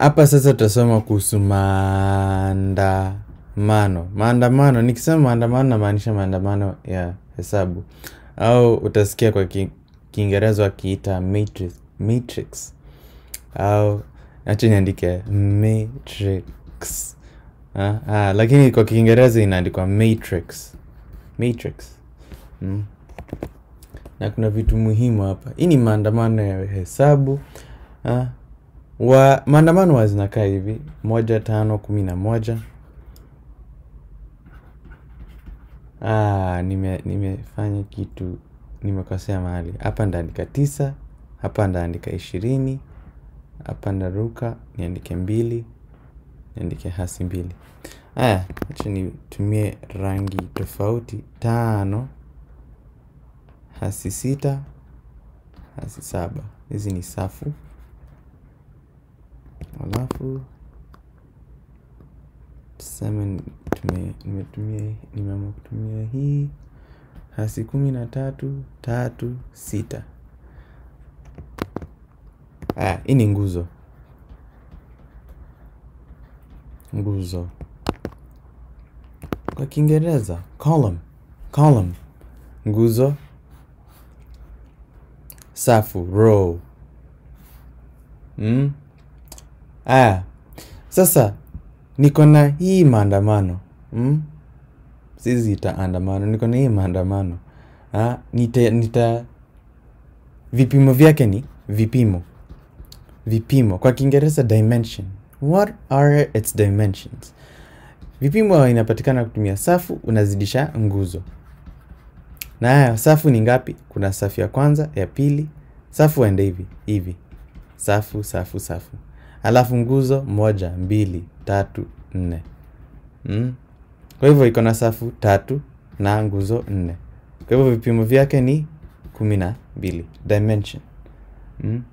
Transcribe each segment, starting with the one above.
hapa sasa tutasoma kuhusu maandamano maandamano nikisema maandamano namaanisha maandamano ya hesabu au utasikia kwa ki- kiingereza wakiita matrix, matrix au acha niandike matrix ah, ah, lakini kwa kiingereza inaandikwa matrix matrix mm. na kuna vitu muhimu hapa hii ni maandamano ya hesabu ah, wa maandamano wa zinakaa hivi moja tano kumi na moja ah, nime nimefanya kitu nimekosea mahali hapa ndaandika tisa hapa ndaandika ishirini hapa ndaruka niandike mbili niandike hasi mbili haya acha nitumie rangi tofauti tano hasi sita hasi saba hizi ni safu alafu tuseme tume- nimetumia nimeamua kutumia hii hasi kumi na tatu tatu sita aya hii ni nguzo nguzo kwa kiingereza column column nguzo safu row mm? aya sasa niko na hii maandamano mm? sisi itaandamano niko na hii maandamano ah, nita, nita vipimo vyake ni vipimo vipimo kwa kiingereza dimension what are its dimensions vipimo inapatikana kutumia safu unazidisha nguzo na haya safu ni ngapi kuna safu ya kwanza ya pili safu ende hivi hivi safu safu safu alafu nguzo moja mbili tatu nne mm? kwa hivyo iko na safu tatu na nguzo nne kwa hivyo vipimo vyake ni kumi na mbili dimension mm?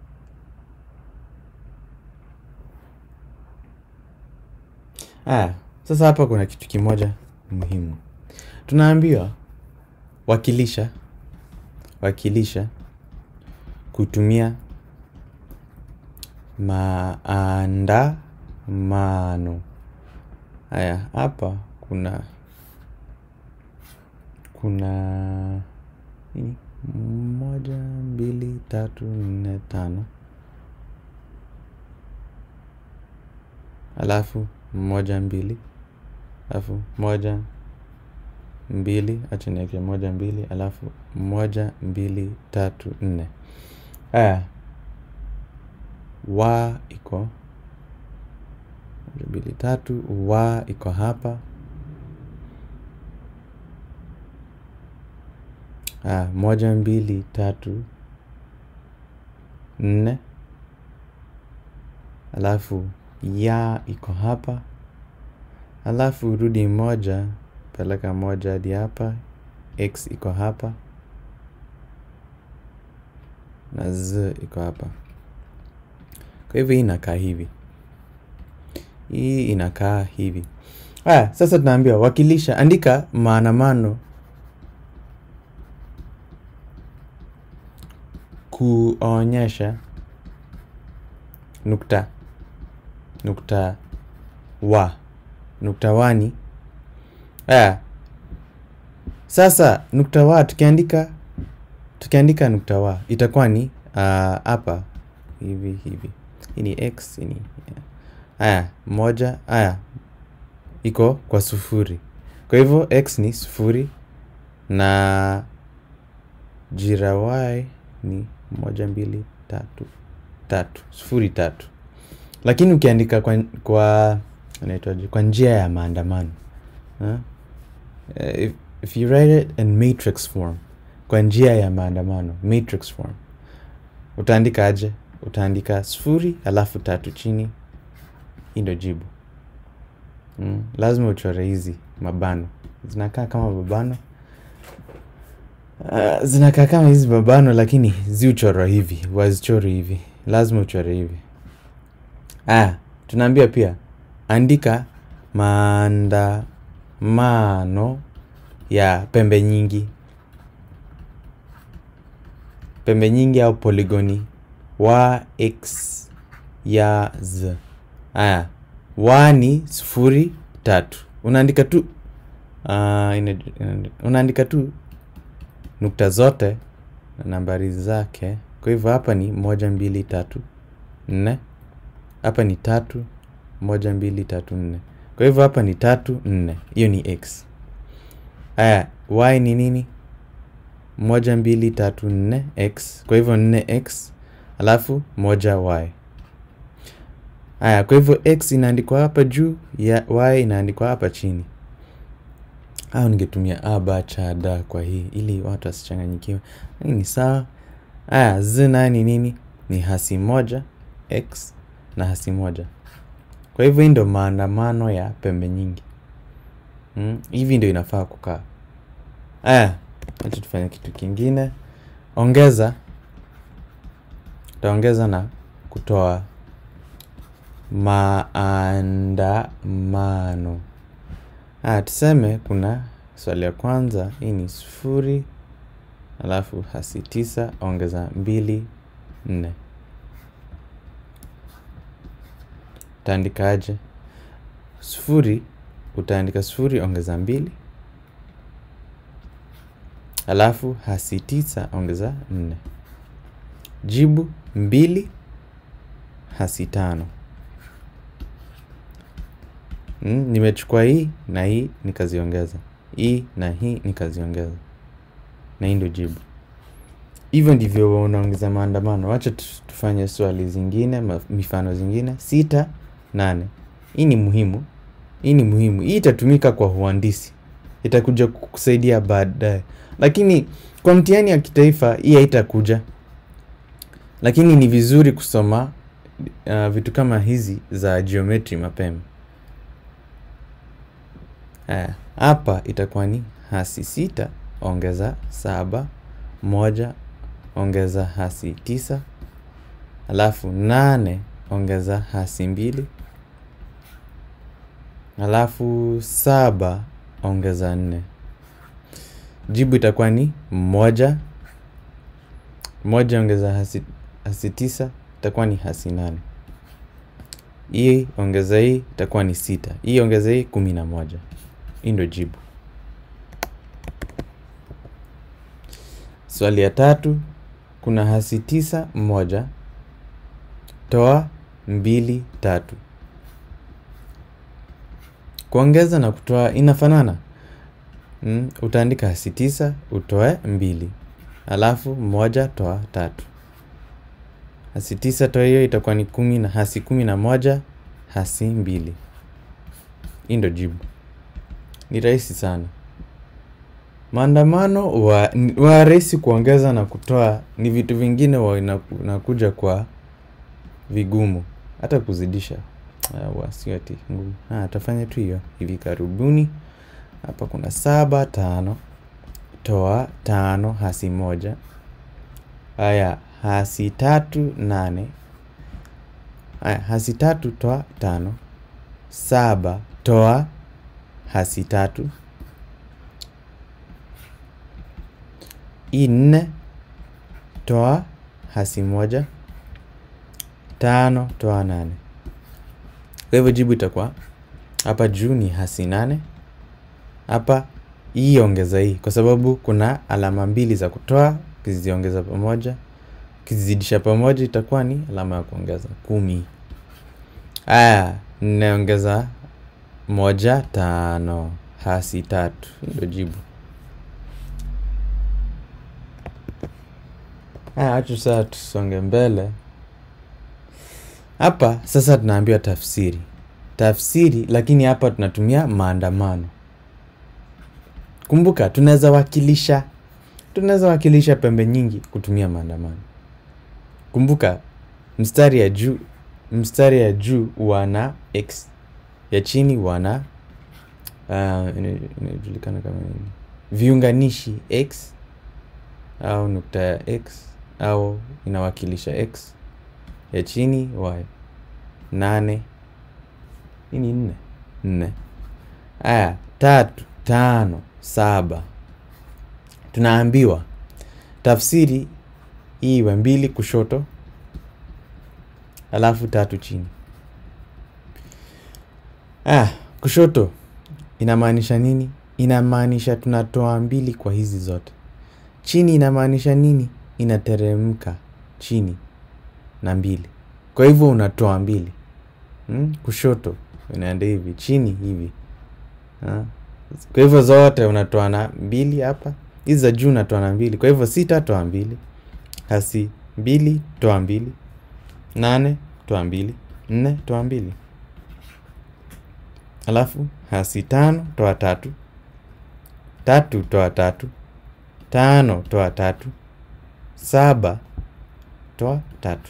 aya sasa hapa kuna kitu kimoja muhimu tunaambiwa wakilisha wakilisha kutumia maandamano haya hapa kuna kuna nini? moja mbili tatu nne tano alafu moja mbili alafu moja mbili acha niweke moja mbili alafu moja mbili tatu nne aya wa iko moja mbili tatu wa iko hapa aya moja mbili tatu nne alafu ya iko hapa alafu rudi moja peleka moja hadi hapa x iko hapa na z iko hapa kwa hivyo hii inakaa hivi hii inakaa hivi haya sasa tunaambiwa wakilisha andika maandamano kuonyesha nukta nukta wa nukta wani aya sasa nukta wa tukiandika tukiandika nukta wa itakuwa ni ah, hapa hivi hivi hii ni x hii ni aya moja aya iko kwa sufuri kwa hivyo x ni sufuri na jira y ni moja mbili tatu tatu sufuri tatu lakini ukiandika kwa, kwa inaitwaje kwa njia ya maandamano huh? uh, if, if you write it in matrix form kwa njia ya maandamano matrix form utaandika aje utaandika sufuri alafu tatu chini hii ndo jibu mm. lazima uchore hizi mabano zinakaa kama mabano uh, zinakaa kama hizi mabano lakini ziuchorwa hivi wazichori hivi lazima uchore hivi aya tunaambia pia andika maandamano ya pembe nyingi pembe nyingi au poligoni wa x ya z aya wa ni sufuri tatu unaandika tu uh, ina, ina, unaandika tu nukta zote na nambari zake kwa hivyo hapa ni moja mbili tatu nne hapa ni tatu moja mbili tatu nne kwa hivyo hapa ni tatu nne hiyo ni x aya y ni nini moja mbili tatu nne x kwa hivyo nne x alafu moja y aya kwa hivyo x inaandikwa hapa juu ya y inaandikwa hapa chini au ningetumia a ba cha da kwa hii ili watu wasichanganyikiwe hii ni sawa aya z naye ni nini ni hasi moja x na hasi moja kwa hivyo hii ndo maandamano ya pembe nyingi mm? hivi ndio inafaa kukaa aya acha tufanye kitu kingine ongeza utaongeza na kutoa maandamano aya tuseme kuna swali ya kwanza hii ni sufuri alafu hasi tisa ongeza mbili nne utaandikaje sufuri utaandika sufuri ongeza mbili alafu hasi tisa ongeza nne jibu mbili hasi tano mm, nimechukua hii na hii nikaziongeza hii na hii nikaziongeza na hii ndio jibu hivyo ndivyo unaongeza maandamano wacha tufanye swali zingine mifano zingine sita nane hii ni muhimu hii ni muhimu hii itatumika kwa uhandisi itakuja kusaidia baadaye lakini kwa mtihani ya kitaifa hii haitakuja lakini ni vizuri kusoma uh, vitu kama hizi za geometry mapema haya hapa itakuwa ni hasi sita ongeza saba moja ongeza hasi tisa alafu nane ongeza hasi mbili alafu saba ongeza nne jibu itakuwa ni moja moja ongeza hasi, hasi tisa itakuwa ni hasi nane hii ongeza hii itakuwa ni sita hii ongeza hii kumi na moja hii ndo jibu swali ya tatu kuna hasi tisa moja toa mbili tatu kuongeza na kutoa inafanana mm, utaandika hasi tisa utoe mbili alafu moja toa tatu hasi tisa toa hiyo itakuwa ni kumi na hasi kumi na moja hasi mbili hii ndo jibu ni rahisi sana maandamano wa, wa rahisi kuongeza na kutoa ni vitu vingine wa inakuja kwa vigumu hata kuzidisha uh, sio ati ngumu tafanya tu hiyo hivi karibuni hapa kuna saba tano toa tano hasi moja haya hasi tatu nane haya hasi tatu toa tano saba toa hasi tatu hii nne toa hasi moja tano toa nane kwa hivyo jibu itakuwa hapa juu ni hasi nane hapa hii ongeza hii kwa sababu kuna alama mbili za kutoa ukiziongeza pamoja ukizidisha pamoja itakuwa ni alama ya kuongeza kumi aya ninaongeza moja tano hasi tatu ndio jibu aya acha sasa tusonge mbele hapa sasa tunaambiwa tafsiri tafsiri lakini hapa tunatumia maandamano kumbuka tunaweza wakilisha tunaweza wakilisha pembe nyingi kutumia maandamano kumbuka mstari ya juu mstari ya juu wana x ya chini wana uh, inajulikana kama nini viunganishi x au nukta ya x au inawakilisha x ya chini y nane hii ni nne nne aya tatu tano saba tunaambiwa tafsiri hii iwe mbili kushoto alafu tatu chini. Ah, kushoto inamaanisha nini? Inamaanisha tunatoa mbili kwa hizi zote. Chini inamaanisha nini? Inateremka chini na mbili. Kwa hivyo unatoa mbili. Hmm? Kushoto inaenda hivi, chini hivi. Ha? Kwa hivyo zote unatoa na mbili hapa. Hizi za juu unatoa na mbili. Kwa hivyo sita toa mbili. Hasi mbili toa mbili. Nane toa mbili. Nne toa mbili. Alafu hasi tano toa tatu. Tatu toa tatu. Tano toa tatu. Saba toa tatu.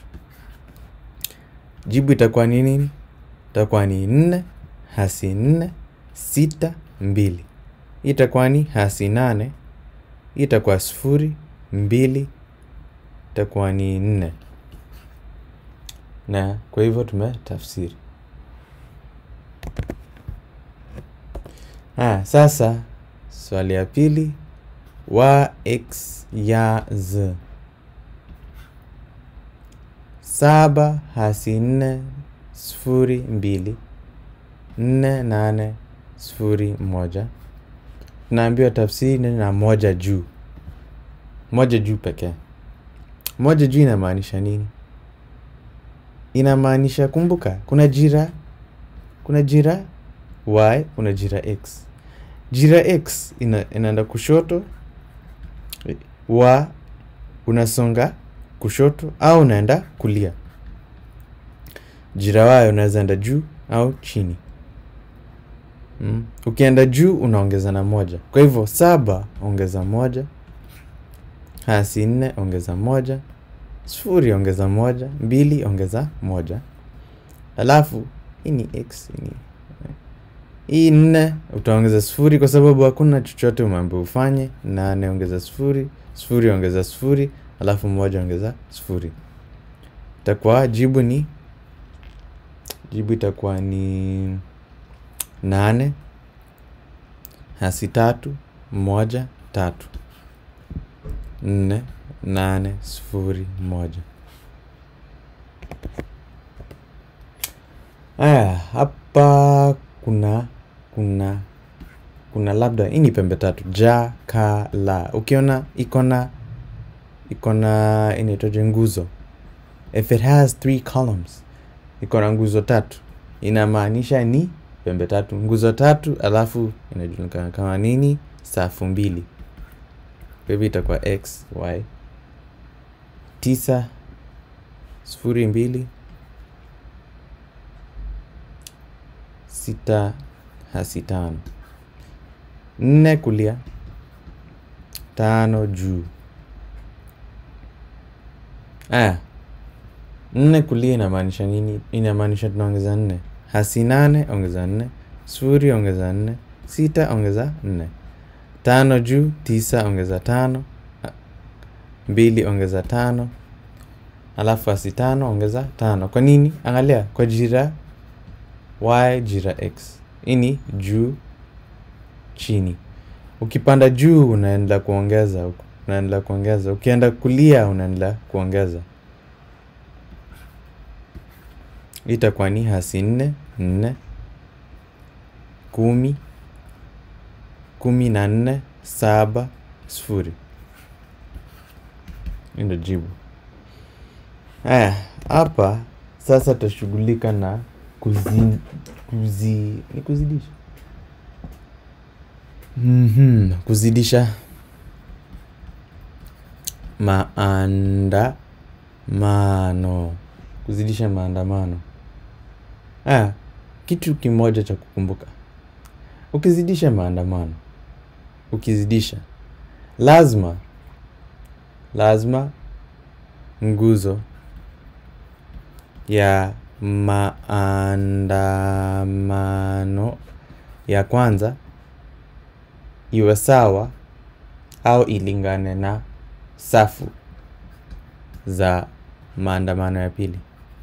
Jibu itakuwa ni nini? Itakuwa ni nne hasi nne sita mbili. Hii itakuwa ni hasi nane. Hii itakuwa sufuri mbili. Itakuwa ni nne. Na kwa hivyo tumetafsiri. Ah, sasa swali ya pili wa x ya z. Saba hasi nne sufuri mbili nne nane sufuri moja. Tunaambiwa tafsiri na moja juu. Moja juu pekee. Moja juu inamaanisha nini? Inamaanisha kumbuka, kuna jira, kuna jira y, kuna jira x. Jira x ina, inaenda kushoto, y unasonga kushoto au unaenda kulia. Jira y unaweza enda juu au chini. Mm. Ukienda juu unaongeza na moja. Kwa hivyo saba ongeza moja, hasi nne ongeza moja, sufuri ongeza moja, mbili ongeza moja. Alafu hii ni x ni hii nne utaongeza sufuri kwa sababu hakuna chochote umeambiwa ufanye. Nane ongeza sufuri, sufuri ongeza sufuri, alafu moja ongeza sufuri. Itakuwa jibu ni jibu itakuwa ni nane hasi tatu moja tatu nne nane sufuri moja. Aya, hapa kuna kuna kuna labda hii ni pembe tatu ja ka la. Ukiona iko na iko na inaitwaje nguzo. If it has three columns, iko na nguzo tatu, inamaanisha ni pembe tatu. Nguzo tatu alafu inajulikana kama nini? Safu mbili. Kwa hivyo itakuwa x y tisa sufuri mbili sita hasi tano nne kulia tano juu. Aya, nne kulia inamaanisha nini? Inamaanisha tunaongeza nne. Hasi nane ongeza nne, sufuri ongeza nne, sita ongeza nne, tano juu, tisa ongeza tano, mbili ongeza tano, alafu hasi tano ongeza tano. Kwa nini? Angalia kwa jira y jira x. Hii ni juu chini. Ukipanda juu unaendelea kuongeza, unaendelea kuongeza. Ukienda kulia unaendelea kuongeza. Itakuwa ni hasi nne nne kumi kumi na nne saba sufuri. Hii ndio jibu. Haya, hapa sasa tutashughulika na kuzi, kuzi, ni kuzidisha mm-hmm. Kuzidisha maandamano, kuzidisha maandamano. Haya, kitu kimoja cha kukumbuka, ukizidisha maandamano, ukizidisha lazima lazima nguzo ya maandamano ya kwanza iwe sawa au ilingane na safu za maandamano ya pili.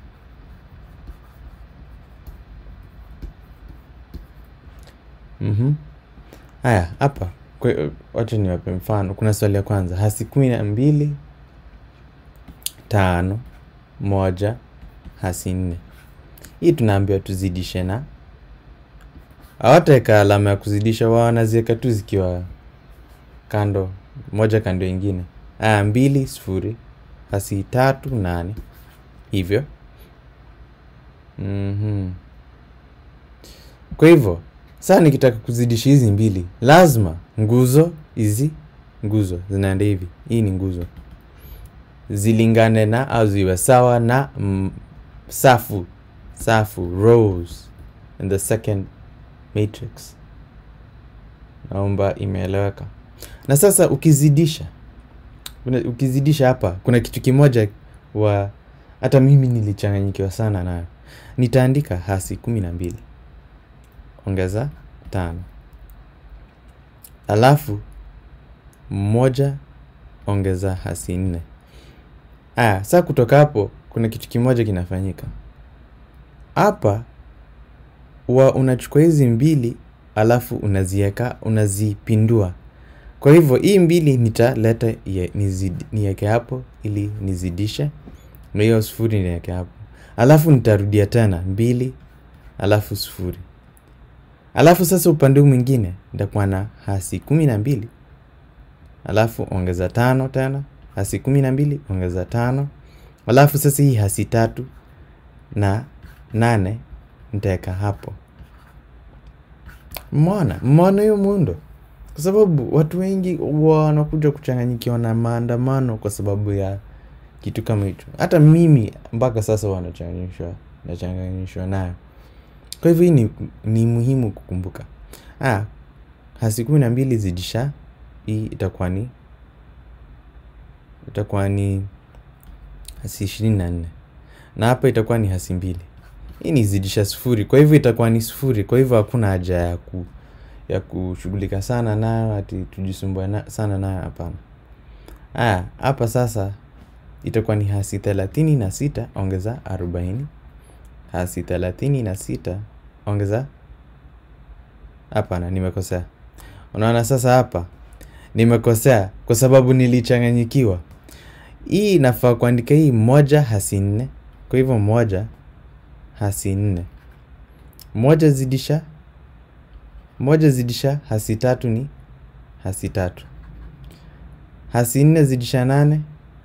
Mhm. Haya, hapa kwe- wacha niwape mfano. Kuna swali ya kwanza, hasi kumi na mbili tano moja hasi nne hii tunaambiwa tuzidishe na hawataweka alama ya kuzidisha wao wanaziweka tu zikiwa kando moja kando ingine aya mbili sufuri hasi tatu nane hivyo mm-hmm. kwa hivyo saa nikitaka kuzidisha hizi mbili lazima nguzo hizi nguzo zinaenda hivi hii ni nguzo zilingane na au ziwe sawa na mm, safu safu rows in the second matrix naomba imeeleweka na sasa ukizidisha una- ukizidisha hapa kuna kitu kimoja wa hata mimi nilichanganyikiwa sana nayo nitaandika hasi kumi na mbili ongeza tano alafu moja ongeza hasi nne aya saa kutoka hapo kuna kitu kimoja kinafanyika hapa wa unachukua hizi mbili alafu unazieka unazipindua kwa hivyo hii mbili nitaleta ye- nizid- niweke hapo ili nizidishe na hiyo sufuri niweke hapo alafu nitarudia tena mbili alafu sufuri alafu sasa upande huu mwingine nitakuwa na hasi kumi na mbili alafu ongeza tano tena hasi kumi na mbili ongeza tano alafu sasa hii hasi tatu na nane nitaweka hapo mona mona hiyo muundo kwa sababu watu wengi huwa wanakuja kuchanganyikiwa na maandamano kwa sababu ya kitu kama hicho hata mimi mpaka sasa wanachanganyishwa nachanganyishwa nayo kwa hivyo hii ni, ni muhimu kukumbuka ah, hasi kumi na mbili zidisha hii itakuwa ni itakuwa ni hasi ishirini na nne na hapa itakuwa ni hasi mbili hii ni zidisha sufuri kwa hivyo itakuwa ni sufuri kwa hivyo hakuna haja ya ku ya kushughulika sana nayo ati tujisumbue na, sana nayo hapana haya hapa sasa itakuwa ni hasi thelathini na sita ongeza arobaini hasi thelathini na sita ongeza hapana nimekosea unaona sasa hapa nimekosea kwa sababu nilichanganyikiwa hii inafaa kuandika hii moja hasi nne kwa hivyo moja hasi nne moja zidisha moja zidisha hasi tatu ni hasi tatu hasi nne zidisha nane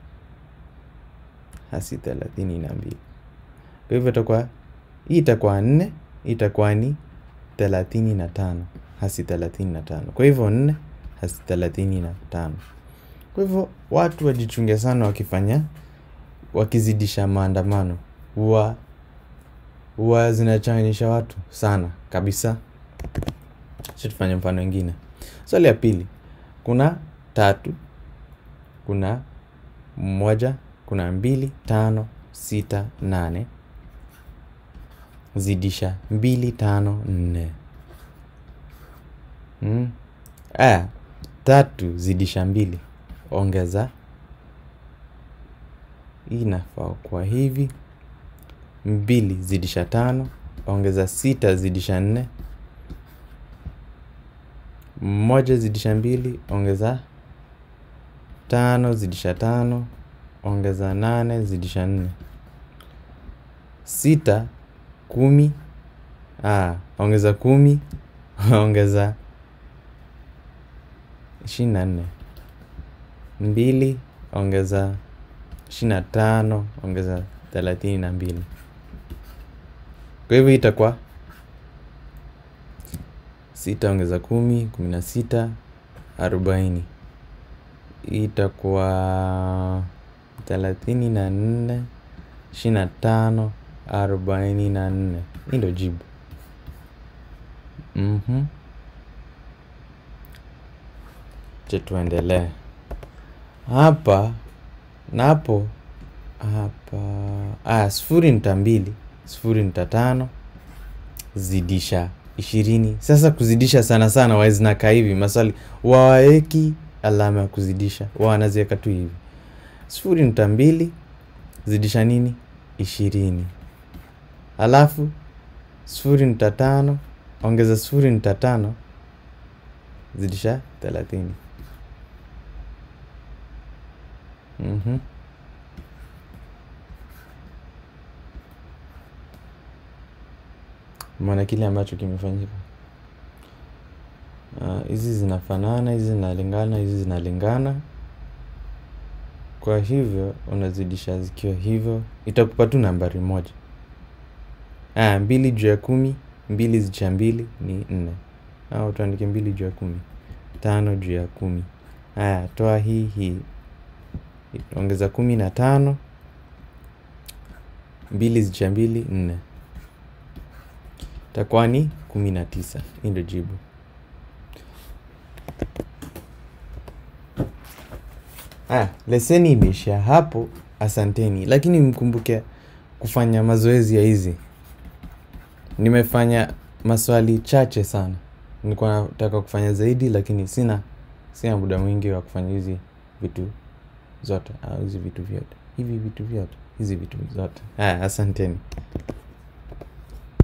hasi thelathini na mbili kwa hivyo itakuwa hii itakuwa nne hii itakuwa ni thelathini na tano hasi thelathini na tano kwa hivyo nne hasi thelathini na tano kwa hivyo watu wajichunge sana wakifanya wakizidisha maandamano huwa huwa zinachanganyisha watu sana kabisa Acha tufanye mfano ingine swali ya pili kuna tatu kuna moja kuna mbili tano sita nane zidisha mbili tano nne mm. aya tatu zidisha mbili ongeza hii inafaa kwa hivi mbili zidisha tano ongeza sita zidisha nne moja zidisha mbili ongeza tano zidisha tano ongeza nane zidisha nne sita kumi ah, ongeza kumi ongeza ishirini na nne mbili ongeza ishirini na tano ongeza thelathini na mbili kwa hivyo itakuwa sita ongeza kumi kumi na sita arobaini itakuwa thelathini na nne ishirini na tano arobaini na nne hii ndo jibu mm-hmm. che tuendelee hapa na hapo hapa ah, sufuri nta mbili sufuri nta tano zidisha ishirini sasa kuzidisha sana sana waezinakaa hivi maswali wawaweki alama ya kuzidisha wa wanaziweka tu hivi sufuri nta mbili zidisha nini ishirini alafu sufuri nta tano ongeza sufuri nta tano zidisha thelathini mm-hmm. Umeona kile ambacho kimefanyika. Ah, hizi zinafanana, hizi zinalingana, hizi zinalingana. Kwa hivyo unazidisha zikiwa hivyo, itakupa tu nambari moja. Ah, mbili juu ya kumi, mbili zicha mbili ni nne. Au tuandike mbili juu ya kumi, tano juu ya kumi. Haya, toa hii hii, ongeza kumi na tano, mbili zicha mbili nne, itakuwa ni kumi na tisa. Hii ndio jibu. Haya, leseni imeishia hapo. Asanteni, lakini mkumbuke kufanya mazoezi ya hizi. Nimefanya maswali chache sana, nilikuwa nataka kufanya zaidi, lakini sina sina muda mwingi wa kufanya hizi vitu zote au hizi vitu vyote hivi vitu vyote hizi vitu zote. Haya, asanteni.